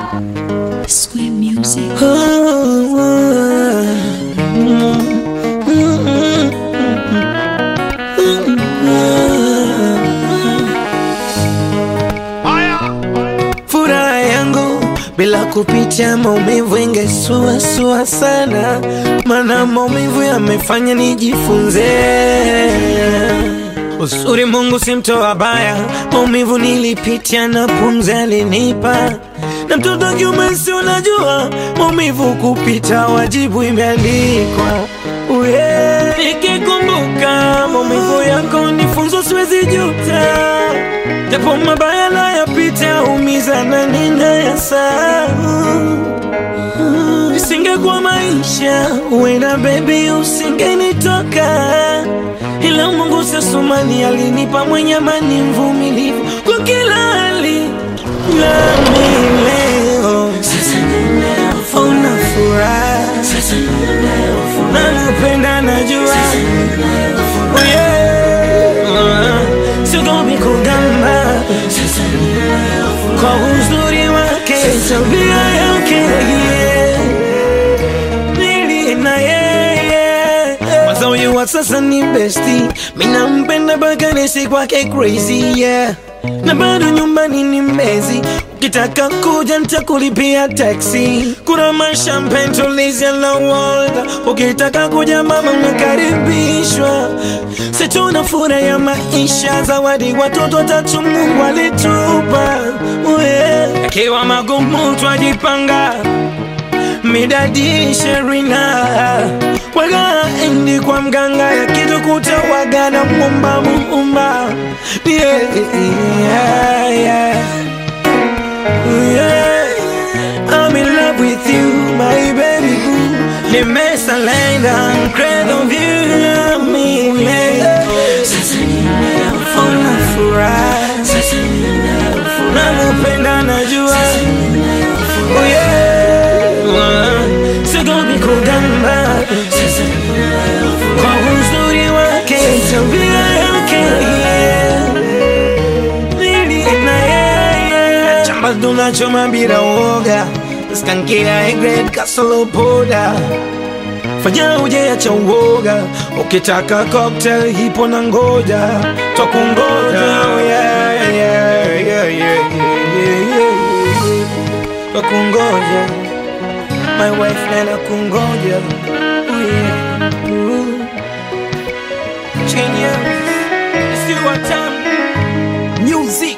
Square Music. Furaha yangu bila kupitia maumivu ingesuasua sana, mana maumivu yamefanya nijifunze uzuri. Mungu si mtoa baya, maumivu nilipitia na pumzi alinipa, na mtoto wa kiume si unajua, maumivu kupita wajibu imeandikwa. Uye, nikikumbuka maumivu yako ni funzo, siwezi juta japo mabaya nayapita, umiza na ninayasahau. Isingekuwa maisha, uenda baby, usingenitoka, ila Mungu sasumani alinipa mwenye amani, mvumilivu kwa kila hali, nami leo una furaha, nakupenda, najua Oh, yeah. Sigomi kugamba kwa uzuri wake, tabia yake yeah. Nili na yeye Kwanza huyu wa sasa ni besti, mina mpenda mpaka nisi kwake crazy yeah. Na bado nyumbani ni mbezi, ukitaka kuja nitakulipia taxi. Kuna mashampen tulizia na water, ukitaka kuja mama unakaribishwa. Situna furaha ya maisha, zawadi watoto watatu Mungu alitupa yeah. Akiwa magumu twajipanga midadi sherina waga endi kwa mganga yakitukuta waga na mumba muumba yeah, yeah, yeah. Yeah. I'm in love with you my baby boo nimesalenda crazy of you mimi una furaha nakupenda najua Oh yeah. Sigomi kugamba kwa uzuri wake, tabia yake yeah. Nili na yeye chamba tunachoma bila uoga, skankia egret kasolo poda fanya ujeacha uoga, ukitaka cocktail hipo na ngoja twakungoja oh yeah, yeah, yeah, yeah, yeah, yeah. Twakungoja my wife nana kungoja oh yeah. Ooh. Genius, it's you what time Music